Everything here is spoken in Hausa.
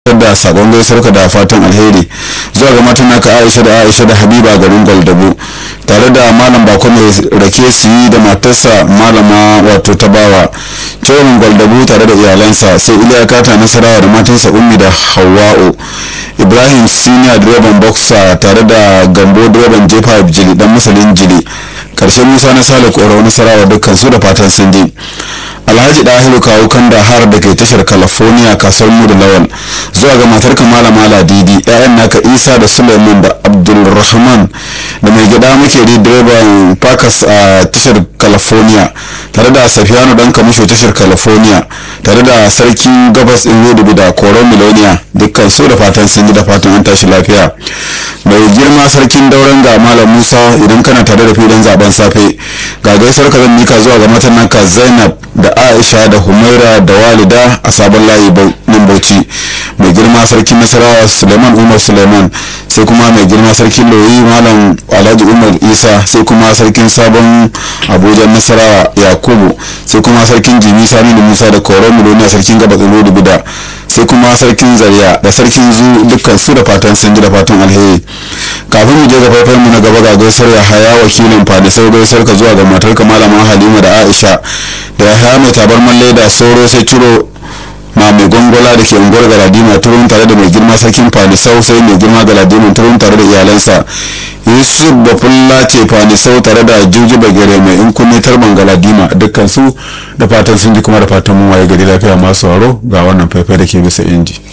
da sakon gaisuwarka da fatan alheri zuwa ga matan naka aisha da aisha da habiba garin gwaldabo tare da malam bako mai rake su yi da matarsa malama wato tabawa cewa gwaldabo tare da iyalansa sai iliya kata nasarawa da matansa ummi da hawa'u ibrahim senior direban boxer tare da gambo direban jefa jili dan masalin jili karshen musa na sale koro nasarawa dukkan su da fatan sun je alhaji dahiru kawo kanda har da ke tashar california kasuwar mu da lawal zuwa ga matar kamala mala didi ƴaƴan naka isa da suleiman da abdulrahman da mai gida muke di direban pakas a tashar california tare da safiyanu dan kamusho tashar california tare da sarkin gabas din rudubi da koron miloniya dukkan su da fatan sun ji da fatan an tashi lafiya mai girma sarkin dauran ga malam musa idan kana tare da filin zaben safe ga gaisuwar ka zan mika zuwa ga matan naka zainab da aisha da humaira da walida a sabon layi nan bauchi mai girma sarkin nasarawa suleiman umar suleiman sai kuma mai girma sarkin loyi malam alhaji umar isa sai kuma sarkin sabon abuja nasarawa yakubu sai kuma sarkin jimi sani da musa da koron miloniya sarkin gaba tsaro da bida sai kuma sarkin zariya da sarkin zu dukkan su da fatan sun ji da fatan alheri kafin mu je ga faifan mu na gaba ga gaisar ya haya wakilin fadisai gaisar ka zuwa ga matar ka malama halima da aisha da ya haya mai tabarman leda soro sai ciro ma mai gongola da ke unguwar galadima turun tare da mai girma sarkin fadisau sai mai girma galadima turun tare da iyalansa yusuf bafulla ce fadisau tare da juji bagere mai in kunne tarban galadima dukkan su da fatan sun ji kuma da fatan mun waye gari lafiya masu waro ga wannan faifai da ke bisa inji